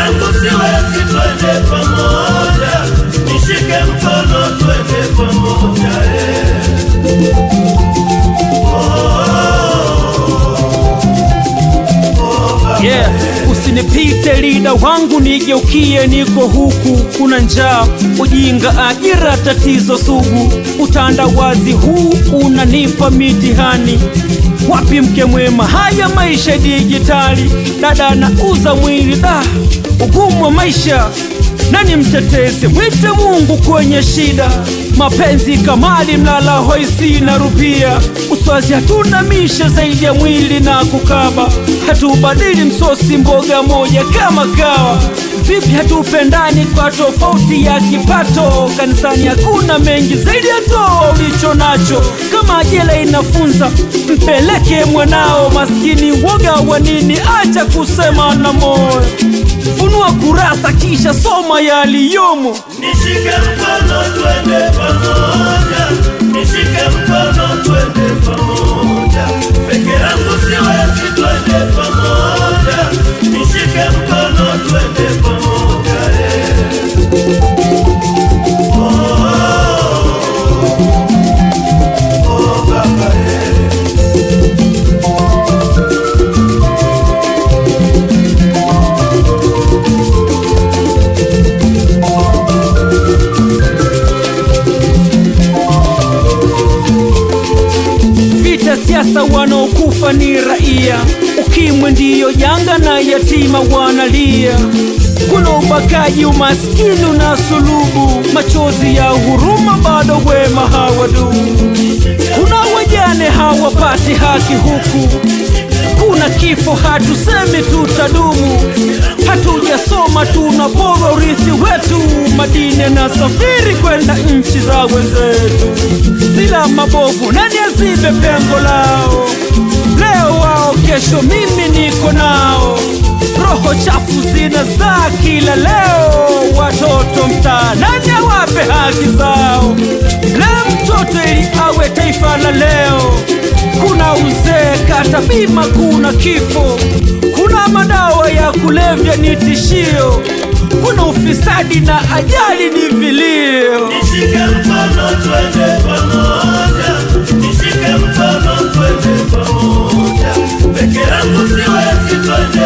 yangu siwezi, twende pamoja, nishike mkono, twende pamoja eh. yeah. Usinipite lida wangu, nigeukie, niko huku, kuna njaa, ujinga, ajira, tatizo sugu, utandawazi huu unanipa mitihani. Wapi mke mwema? Haya maisha dijitali, dada nauza mwili, da ugumu wa maisha nani mtetezi? Mwite Mungu kwenye shida. Mapenzi kamali, mlala hoi, sina rupia. Uswazi hatuna mishe zaidi ya mwili na kukaba, hatubadili msosi mboga moja kama kawa. Vipi hatupendani kwa tofauti ya kipato? Kanisani hakuna mengi zaidi ya toa ulicho nacho. Kama jela inafunza, mpeleke mwanao maskini. Woga wa nini? Acha kusema na moyo Funua kurasa kisha soma yaliyomo. Nishike mkono twende pamoja, nishike mkono twende pamoja, peke yangu siwezi, twende pamoja, nishike mkono twende pamoja eh. Oh, oh, baba eh. Vita siasa, wanaokufa ni raia. Ukimwi ndiyo janga na yatima wanalia. Kuna ubakaji, umaskini na sulubu, machozi ya huruma bado wema hawadumu. Kuna wajane hawapati haki huku, kuna kifo, hatusemi tutadumu. Hatujasoma, tunapora urithi wetu, madini na safiri kwenda nchi za wenzetu. Sila mabovu, nani azibe pengo lao? Leo wao, kesho mimi niko nao. Roho chafu zinazaa kila leo, watoto mtaa, nani awape haki zao? Leo mtoto ili awe taifa la leo, kuna uzee, kata bima, kuna kifo, kuna madawa ya kulevya ni tishio, kuna ufisadi na ajali ni vilio. Nishike mkono twende pamoja, nishike mkono twende pamoja, peke yangu siwezi, twende